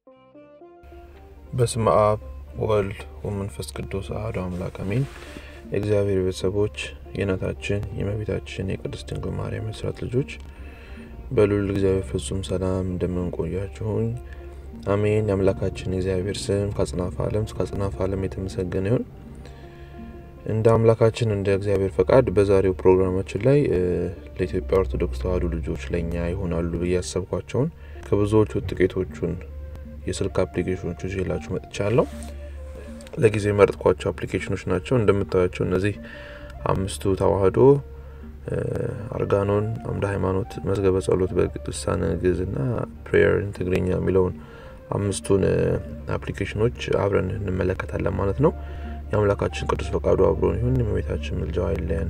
በስመ አብ ወልድ ወመንፈስ ቅዱስ አሐዱ አምላክ አሜን። የእግዚአብሔር ቤተሰቦች የእናታችን የእመቤታችን የቅድስት ድንግል ማርያም የስራት ልጆች በልዑል እግዚአብሔር ፍጹም ሰላም እንደምንቆያችሁኝ አሜን። የአምላካችን የእግዚአብሔር ስም ከአጽናፈ ዓለም እስከ አጽናፈ ዓለም የተመሰገነ ይሁን። እንደ አምላካችን እንደ እግዚአብሔር ፈቃድ በዛሬው ፕሮግራማችን ላይ ለኢትዮጵያ ኦርቶዶክስ ተዋሕዶ ልጆች ለእኛ ይሆናሉ ብዬ ያሰብኳቸውን ከብዙዎቹ ጥቂቶቹን የስልክ አፕሊኬሽኖች ይዤላችሁ መጥቻለሁ። ለጊዜ የመረጥኳቸው አፕሊኬሽኖች ናቸው። እንደምታዩቸው እነዚህ አምስቱ ተዋሕዶ፣ አርጋኖን፣ አምደ ሃይማኖት፣ መዝገበ ጸሎት በልሳነ ግዕዝ እና ፕሬየር ትግርኛ የሚለውን አምስቱን አፕሊኬሽኖች አብረን እንመለከታለን ማለት ነው። የአምላካችን ቅዱስ ፈቃዱ አብሮን ይሁን። የእመቤታችን ምልጃዋ አይለየን።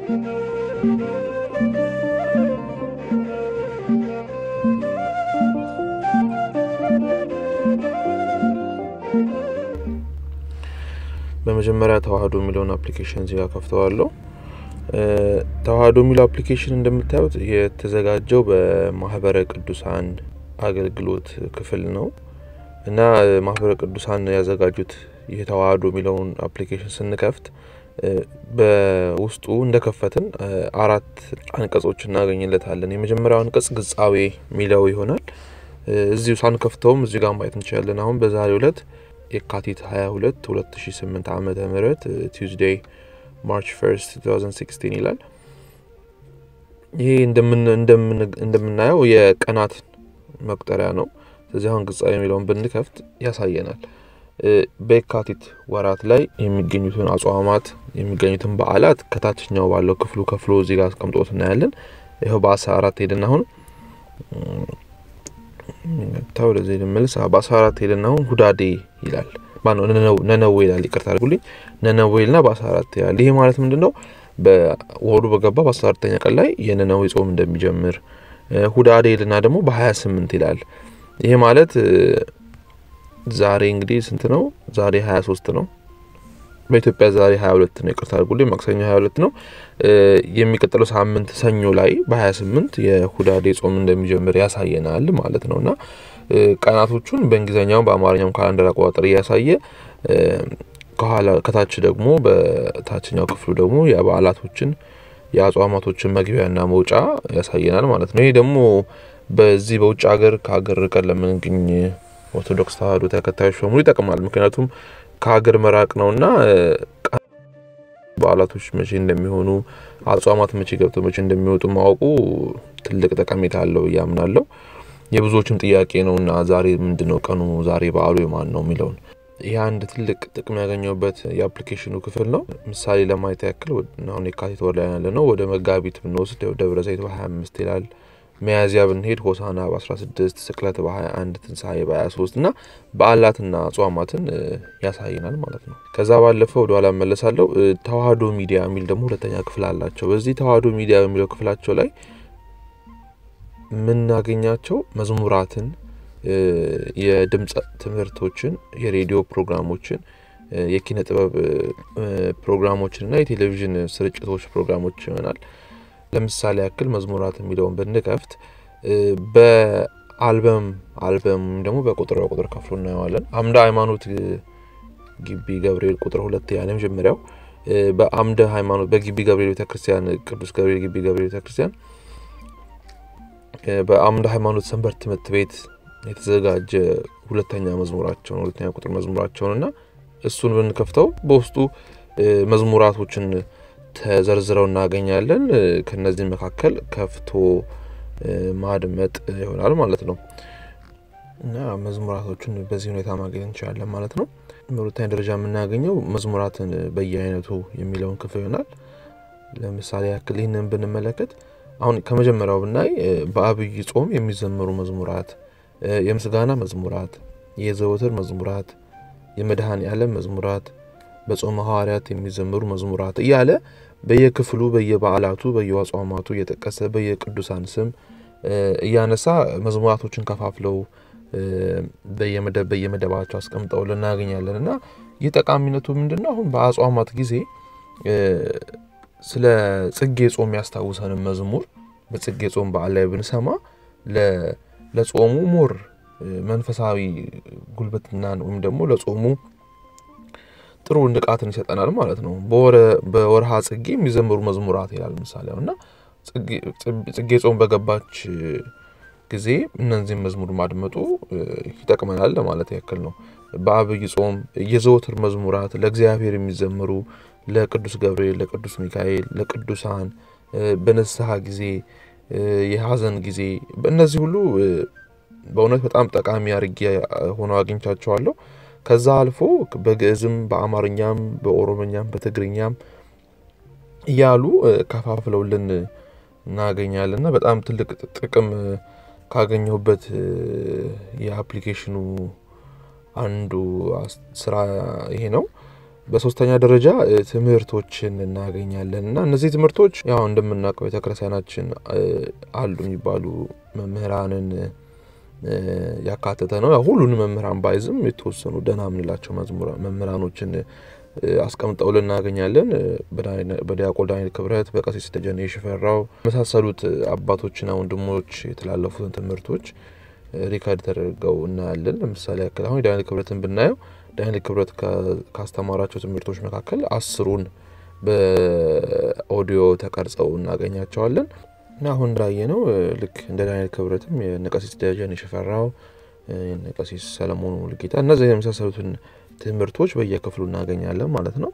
በመጀመሪያ ተዋሕዶ የሚለውን አፕሊኬሽን እዚጋ ከፍተዋለሁ። ተዋሕዶ የሚለው አፕሊኬሽን እንደምታዩት የተዘጋጀው በማህበረ ቅዱሳን አገልግሎት ክፍል ነው እና ማህበረ ቅዱሳን ያዘጋጁት ይህ ተዋሕዶ የሚለውን አፕሊኬሽን ስንከፍት በውስጡ እንደከፈትን አራት አንቀጾች እናገኝለታለን። የመጀመሪያው አንቀጽ ግጻዌ የሚለው ይሆናል። እዚሁ ሳንከፍተውም እዚህ ጋር ማየት እንችላለን። አሁን በዛሬው ዕለት የካቲት 22 2008 ዓመተ ምህረት ቲውዝዴይ ማርች 1 2016 ይላል። ይሄ እንደምናየው የቀናት መቁጠሪያ ነው። ስለዚህ አሁን ግጻዌ የሚለውን ብንከፍት ያሳየናል። በየካቲት ወራት ላይ የሚገኙትን አጽዋማት የሚገኙትን በዓላት ከታችኛው ባለው ክፍሉ ከፍሎ እዚህ ጋር አስቀምጦት እናያለን። ይኸው በአስራ አራት ሄድና አሁን ታ ወደዚህ ልመልስ። በአስራ አራት ሄድና አሁን ሁዳዴ ይላል ማነው ነነዌ ይላል። ይቅርታ አድርጉልኝ። ነነዌ ይልና በአስራ አራት ይላል። ይሄ ማለት ምንድን ነው? በወሩ በገባ በአስራ አራተኛ ቀን ላይ የነነዌ ጾም እንደሚጀምር። ሁዳዴ ይልና ደግሞ በሀያ ስምንት ይላል። ይሄ ማለት ዛሬ እንግዲህ ስንት ነው? ዛሬ ሀያ ሶስት ነው። በኢትዮጵያ ዛሬ ሀያ ሁለት ነው። ይቅርታ አድርጉልኝ። ማክሰኞ ሀያ ሁለት ነው። የሚቀጥለው ሳምንት ሰኞ ላይ በሀያ ስምንት የሁዳዴ ጾም እንደሚጀምር ያሳየናል ማለት ነው እና ቀናቶቹን በእንግሊዝኛውም በአማርኛውም ካላንደር አቆጣጠር እያሳየ ከኋላ ከታች ደግሞ በታችኛው ክፍሉ ደግሞ የበዓላቶችን የአጽዋማቶችን መግቢያና መውጫ ያሳየናል ማለት ነው። ይህ ደግሞ በዚህ በውጭ ሀገር ከሀገር ርቀን ለምንገኝ ኦርቶዶክስ ተዋሕዶ ተከታዮች በሙሉ ይጠቅማል። ምክንያቱም ከሀገር መራቅ ነውና በዓላቶች መቼ እንደሚሆኑ አጽዋማት መቼ ገብተው መቼ እንደሚወጡ ማወቁ ትልቅ ጠቀሜታ አለው ብዬ አምናለሁ። የብዙዎችም ጥያቄ ነው እና ዛሬ ምንድን ነው ቀኑ ዛሬ በዓሉ የማን ነው የሚለውን ይህ አንድ ትልቅ ጥቅም ያገኘውበት የአፕሊኬሽኑ ክፍል ነው። ምሳሌ ለማየት ያክል አሁን የካቲት ወር ላይ ያለ ነው። ወደ መጋቢት ብንወስድ ደብረ ዘይት በ25 ይላል። ሚያዝያ ብንሄድ ሆሳና በ16 ስቅለት በ21 ትንሣኤ በ23 እና በዓላትና አጽዋማትን ያሳየናል ማለት ነው። ከዛ ባለፈ ወደ ኋላ መለሳለሁ። ተዋሕዶ ሚዲያ የሚል ደግሞ ሁለተኛ ክፍል አላቸው። በዚህ ተዋሕዶ ሚዲያ በሚለው ክፍላቸው ላይ የምናገኛቸው መዝሙራትን፣ የድምፅ ትምህርቶችን፣ የሬዲዮ ፕሮግራሞችን፣ የኪነ ጥበብ ፕሮግራሞችን እና የቴሌቪዥን ስርጭቶች ፕሮግራሞች ይሆናል። ለምሳሌ ያክል መዝሙራት የሚለውን ብንከፍት በአልበም አልበም ወይም ደግሞ በቁጥር በቁጥር ከፍሎ እናየዋለን። አምደ ሃይማኖት ግቢ ገብርኤል ቁጥር ሁለት ያለ መጀመሪያው በአምደ ሃይማኖት በግቢ ገብርኤል ቤተክርስቲያን ቅዱስ ገብርኤል ግቢ ገብርኤል ቤተክርስቲያን በአምደ ሃይማኖት ሰንበት ትምህርት ቤት የተዘጋጀ ሁለተኛ መዝሙራቸውን ሁለተኛ ቁጥር መዝሙራቸውን እና እሱን ብንከፍተው በውስጡ መዝሙራቶችን ተዘርዝረው እናገኛለን። ከነዚህ መካከል ከፍቶ ማድመጥ ይሆናል ማለት ነው እና መዝሙራቶቹን በዚህ ሁኔታ ማግኘት እንችላለን ማለት ነው። በሁለተኛ ደረጃ የምናገኘው መዝሙራትን በየአይነቱ የሚለውን ክፍል ይሆናል። ለምሳሌ ያክል ይህንን ብንመለከት አሁን ከመጀመሪያው ብናይ በአብይ ጾም የሚዘመሩ መዝሙራት፣ የምስጋና መዝሙራት፣ የዘወትር መዝሙራት፣ የመድኃኔ ዓለም መዝሙራት በጾመ ሐዋርያት የሚዘመሩ መዝሙራት እያለ በየክፍሉ በየበዓላቱ በየአጽዋማቱ እየጠቀሰ በየቅዱሳን ስም እያነሳ መዝሙራቶችን ከፋፍለው በየመደብ በየመደባቸው አስቀምጠው ልናገኛለን እና ይህ ጠቃሚነቱ ምንድን ነው? አሁን በአጽዋማት ጊዜ ስለ ጽጌ ጾም ያስታውሰንም መዝሙር በጽጌ ጾም በዓል ላይ ብንሰማ ለጾሙ ሞር መንፈሳዊ ጉልበትናን ወይም ደግሞ ለጾሙ ጥሩ ንቃትን ይሰጠናል ማለት ነው። በወርሃ ጽጌ የሚዘምሩ መዝሙራት ይላል ምሳሌ እና ጽጌ ጾም በገባች ጊዜ እነዚህም መዝሙር ማድመጡ ይጠቅመናል ለማለት ያክል ነው። በአብይ ጾም የዘወትር መዝሙራት ለእግዚአብሔር የሚዘምሩ ለቅዱስ ገብርኤል፣ ለቅዱስ ሚካኤል፣ ለቅዱሳን በንስሐ ጊዜ፣ የሀዘን ጊዜ እነዚህ ሁሉ በእውነት በጣም ጠቃሚ አድርጌ ሆነው አግኝቻቸዋለሁ። ከዛ አልፎ በግዕዝም በአማርኛም በኦሮምኛም በትግርኛም እያሉ ከፋፍለውልን እናገኛለን እና በጣም ትልቅ ጥቅም ካገኘሁበት የአፕሊኬሽኑ አንዱ ስራ ይሄ ነው። በሶስተኛ ደረጃ ትምህርቶችን እናገኛለን እና እነዚህ ትምህርቶች ያው እንደምናውቀው ቤተክርስቲያናችን አሉ የሚባሉ መምህራንን ያካተተ ነው። ሁሉንም መምህራን ባይዝም የተወሰኑ ደህና የምንላቸው መምህራኖችን አስቀምጠውልን እናገኛለን። በዲያቆን ዳንኤል ክብረት፣ በቀሲስ ደጀኔ ሽፈራው የመሳሰሉት አባቶችና ወንድሞች የተላለፉትን ትምህርቶች ሪከርድ ተደርገው እናያለን። ለምሳሌ ያክል አሁን የዳንኤል ክብረትን ብናየው ዳንኤል ክብረት ካስተማራቸው ትምህርቶች መካከል አስሩን በኦዲዮ ተቀርጸው እናገኛቸዋለን እና አሁን እንዳየ ነው ልክ እንደ ዳንኤል ክብረትም የነቀሲስ ደጀኔ ሽፈራው የነቀሲስ ሰለሞን ሙሉጌታ እነዚህ የመሳሰሉትን ትምህርቶች በየክፍሉ እናገኛለን ማለት ነው።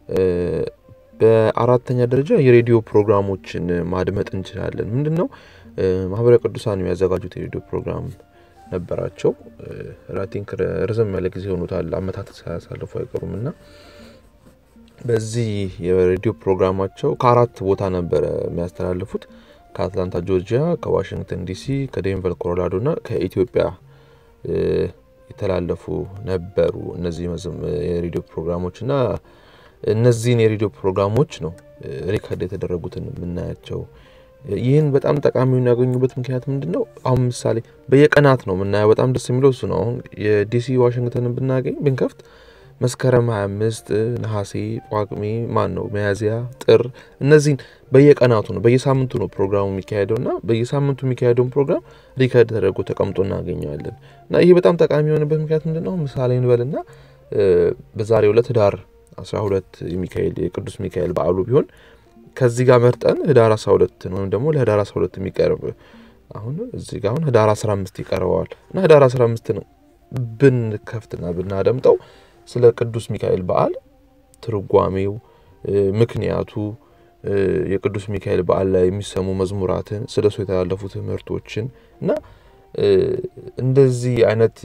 በአራተኛ ደረጃ የሬዲዮ ፕሮግራሞችን ማድመጥ እንችላለን። ምንድን ነው ማህበረ ቅዱሳን የሚያዘጋጁት የሬዲዮ ፕሮግራም ነበራቸው። ራቲንክ ረዘም ያለ ጊዜ ሆኖታል፣ አመታት ሳያሳልፉ አይቀሩም እና በዚህ የሬዲዮ ፕሮግራማቸው ከአራት ቦታ ነበረ የሚያስተላልፉት ከአትላንታ ጆርጂያ፣ ከዋሽንግተን ዲሲ፣ ከዴንቨር ኮሎራዶ እና ከኢትዮጵያ የተላለፉ ነበሩ እነዚህ የሬዲዮ ፕሮግራሞች እና እነዚህን የሬዲዮ ፕሮግራሞች ነው ሪከርድ የተደረጉትን የምናያቸው። ይህን በጣም ጠቃሚ የሚያገኙበት ምክንያት ምንድን ነው? አሁን ምሳሌ በየቀናት ነው የምናየው። በጣም ደስ የሚለው እሱ ነው። አሁን የዲሲ ዋሽንግተንን ብናገኝ ብንከፍት መስከረም 25 ነሐሴ፣ ጳጉሜ፣ ማን ነው ሚያዝያ፣ ጥር እነዚህን በየቀናቱ ነው በየሳምንቱ ነው ፕሮግራሙ የሚካሄደው እና በየሳምንቱ የሚካሄደውን ፕሮግራም ሪከርድ ተደርጎ ተቀምጦ እናገኘዋለን እና ይህ በጣም ጠቃሚ የሆነበት ምክንያት ምንድን ነው? ምሳሌ እንበልና በዛሬው ዕለት ህዳር 12 የሚካኤል የቅዱስ ሚካኤል በዓሉ ቢሆን ከዚህ ጋር መርጠን ህዳር 12 ወይም ደግሞ ለህዳር 12 የሚቀርብ አሁን እዚህ ጋር አሁን ህዳር 15 ይቀርበዋል እና ህዳር 15 ነው ብንከፍትና ብናደምጠው ስለ ቅዱስ ሚካኤል በዓል ትርጓሜው፣ ምክንያቱ፣ የቅዱስ ሚካኤል በዓል ላይ የሚሰሙ መዝሙራትን፣ ስለ እሱ የተላለፉ ትምህርቶችን እና እንደዚህ አይነት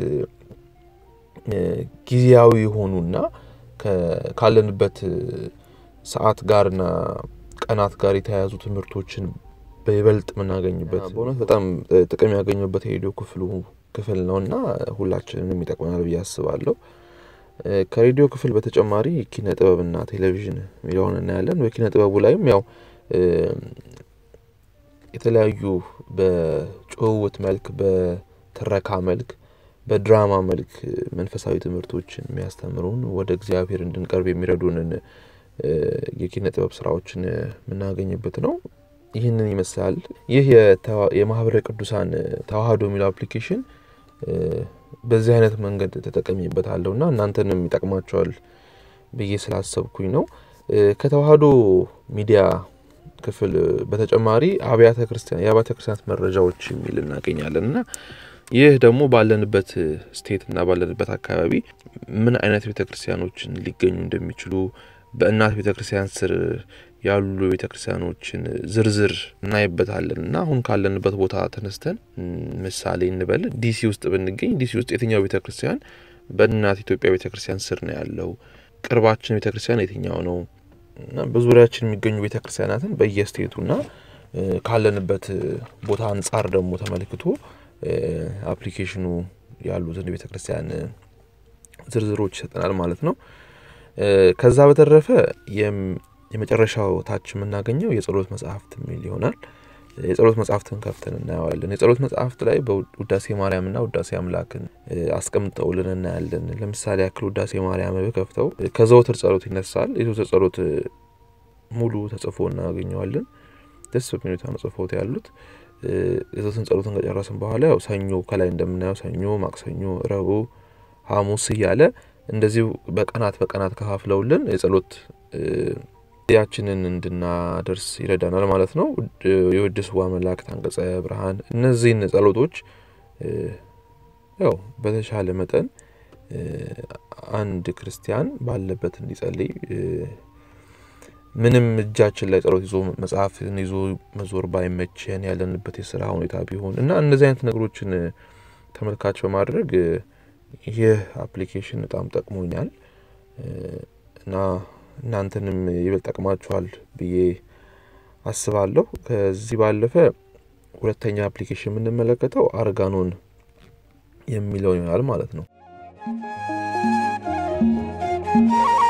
ጊዜያዊ የሆኑና ካለንበት ሰዓት ጋርና ቀናት ጋር የተያያዙ ትምህርቶችን በይበልጥ የምናገኝበት በእውነት በጣም ጥቅም ያገኙበት የሬዲዮ ክፍሉ ክፍል ነው እና ሁላችንም ይጠቅመናል ብዬ አስባለሁ። ከሬዲዮ ክፍል በተጨማሪ ኪነ ጥበብና ቴሌቪዥን የሚለውን እናያለን። በኪነ ጥበቡ ላይም ያው የተለያዩ በጭውውት መልክ፣ በትረካ መልክ፣ በድራማ መልክ መንፈሳዊ ትምህርቶችን የሚያስተምሩን ወደ እግዚአብሔር እንድንቀርብ የሚረዱንን የኪነ ጥበብ ስራዎችን የምናገኝበት ነው። ይህንን ይመስላል። ይህ የማህበረ ቅዱሳን ተዋህዶ የሚለው አፕሊኬሽን በዚህ አይነት መንገድ ተጠቀሚበታለሁ እና እናንተንም ይጠቅማቸዋል ብዬ ስላሰብኩኝ ነው። ከተዋህዶ ሚዲያ ክፍል በተጨማሪ አብያተ ክርስቲያን የአብያተ ክርስቲያናት መረጃዎች የሚል እናገኛለን እና ይህ ደግሞ ባለንበት ስቴት እና ባለንበት አካባቢ ምን አይነት ቤተ ክርስቲያኖችን ሊገኙ እንደሚችሉ በእናት ቤተ ክርስቲያን ስር ያሉ ቤተ ክርስቲያኖችን ዝርዝር እናይበታለን እና አሁን ካለንበት ቦታ ተነስተን ምሳሌ እንበል ዲሲ ውስጥ ብንገኝ ዲሲ ውስጥ የትኛው ቤተ ክርስቲያን በእናት ኢትዮጵያ ቤተ ክርስቲያን ስር ነው ያለው? ቅርባችን ቤተ ክርስቲያን የትኛው ነው? እና በዙሪያችን የሚገኙ ቤተ ክርስቲያናትን በየስቴቱና ካለንበት ቦታ አንጻር ደግሞ ተመልክቶ አፕሊኬሽኑ ያሉትን ቤተ ክርስቲያን ዝርዝሮች ይሰጠናል ማለት ነው። ከዛ በተረፈ የመጨረሻው ታች የምናገኘው የጸሎት መጽሐፍት የሚል ይሆናል። የጸሎት መጽሐፍትን ከፍተን እናየዋለን። የጸሎት መጽሐፍት ላይ በውዳሴ ማርያምና ውዳሴ አምላክን አስቀምጠውልን እናያለን። ለምሳሌ ያክል ውዳሴ ማርያም በከፍተው ከዘወትር ጸሎት ይነሳል። የዘወትር ጸሎት ሙሉ ተጽፎ እናገኘዋለን። ደስ በሚል ሁኔታ ነው ጽፎት ያሉት። የዘወትር ጸሎትን ከጨረስን በኋላ ያው ሰኞ ከላይ እንደምናየው ሰኞ፣ ማክሰኞ፣ ረቡዕ፣ ሐሙስ እያለ እንደዚሁ በቀናት በቀናት ከፋፍለውልን የጸሎት ያችንን እንድናደርስ ይረዳናል ማለት ነው። የውድ ስዋ መላእክት፣ አንቀጸ ብርሃን እነዚህን ጸሎቶች ያው በተሻለ መጠን አንድ ክርስቲያን ባለበት እንዲጸልይ ምንም እጃችን ላይ ጸሎት ይዞ መጽሐፍን ይዞ መዞር ባይመቸን ያለንበት የስራ ሁኔታ ቢሆን እና እነዚህ አይነት ነገሮችን ተመልካች በማድረግ ይህ አፕሊኬሽን በጣም ጠቅሞኛል እና እናንተንም ይበልጥ ጠቅማችኋል ብዬ አስባለሁ። ከዚህ ባለፈ ሁለተኛ አፕሊኬሽን የምንመለከተው አርጋኖን የሚለውን ይሆናል ማለት ነው።